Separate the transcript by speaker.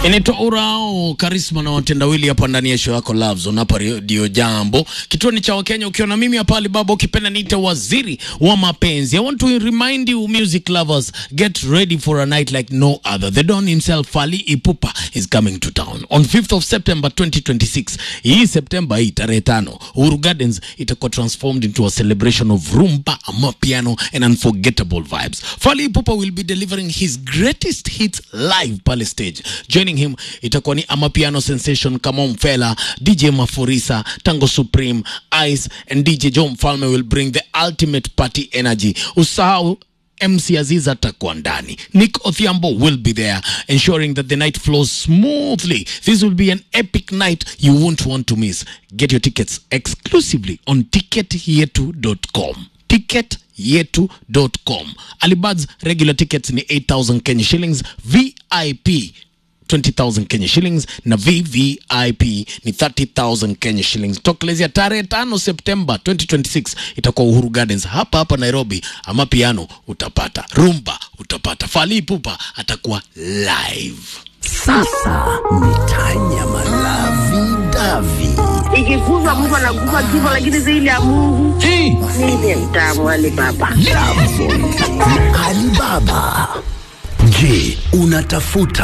Speaker 1: Inaitwa Urao Karisma na watendawili hapa ndani ya show yako Love Zone hapa Radio Jambo. Kituo ni cha Wakenya ukiwa na mimi hapa Alibaba ukipenda niite waziri wa mapenzi. I want to remind you music lovers get ready for a night like no other. The Don himself Fally Ipupa is coming to town on 5th of September 2026. Hii September hii tarehe tano Uhuru Gardens itakuwa transformed into a celebration of rumba, amapiano and unforgettable vibes. Fally Ipupa will be delivering his greatest hits live pale stage. Joining him itakuwa ni amapiano sensation kama Mfela, DJ Mafurisa, Tango Supreme, Ice and DJ Joe Mfalme will bring the ultimate party energy. Usahau MC Aziz atakuwa ndani. Nick Othiambo will be there, ensuring that the night flows smoothly. This will be an epic night you won't want to miss. Get your tickets exclusively on ticketyetu.com. Ticketyetu.com. Alibad's regular tickets ni 8000 Kenya shillings, VIP 20,000 Kenya shillings na VVIP ni 30,000 Kenya shillings. Tokelezea tarehe tano Septemba 2026 itakuwa Uhuru Gardens hapa hapa Nairobi. Ama piano utapata, rumba utapata, Fally Ipupa atakuwa live.
Speaker 2: Sasa mitanya malavi davi
Speaker 3: ikikufa mtu anakufa kifo, lakini zaidi ya Mungu
Speaker 1: Hey,
Speaker 3: mimi ni mtamu wali baba.
Speaker 2: Alibaba. Je, unatafuta